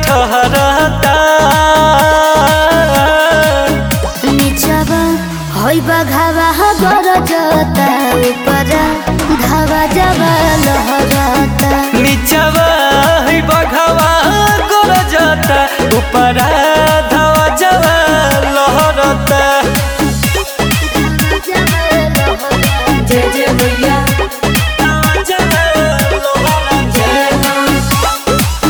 ठहरता निचवा होई बघावा गरजता ऊपर धावा जवा लहरता नीचवा है बघवा गरजता ऊपर धावा जवा लहरता जय जय मैया धावा जवा लहरता जय माँ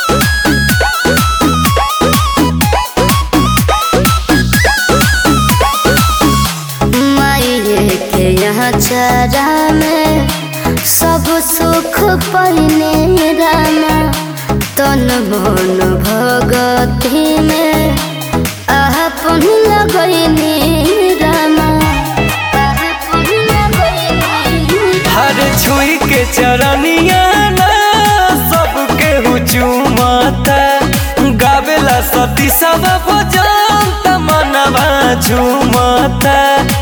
माये के यहाँ चरा में सब सुख पहिने रामा तन मन भगती में अपन लगैनी रामा अपन लगैनी हर छुई के चरनिया ना सबके हुचुमता गावेला सती सब भजन मनवा झुमता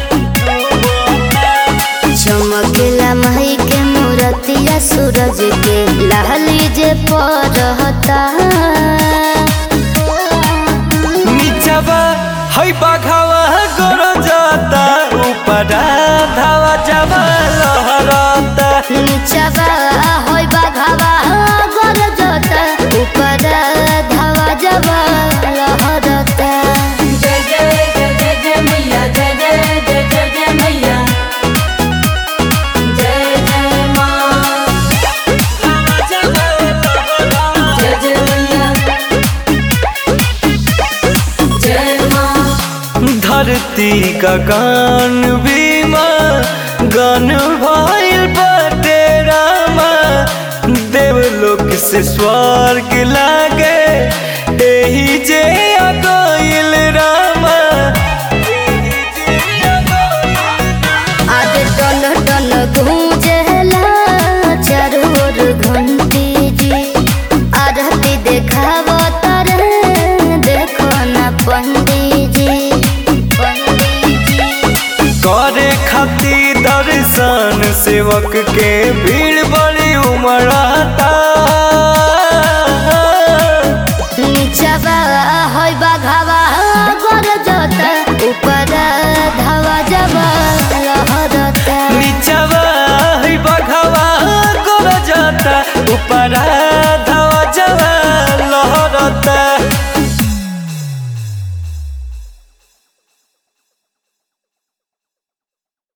चमकेला मही के मूरतिया सूरज के लाली जे पड़ता नीचवा है बाघावा गोर जाता ऊपर धावा जवा लहरता नीचवा होई बाघावा गोर जोता ऊपर धावा जवा लहरता जय जय जय जय जय मैया जय जय जय जय जय मैया जय जय माँ जय जय मैया जय माँ धरती का गान बीमा गान भइल बाटे रामा देवलोक से स्वर्ग लागे एही जे आ गइल रामा आज टन टन गूंजला चारों ओर घंटी जी आरती देखावो तारे देखो ना पंडित जी पंडित जी करे खातिर दर्शन सेवक के भीड़ बड़ी उमड़ाता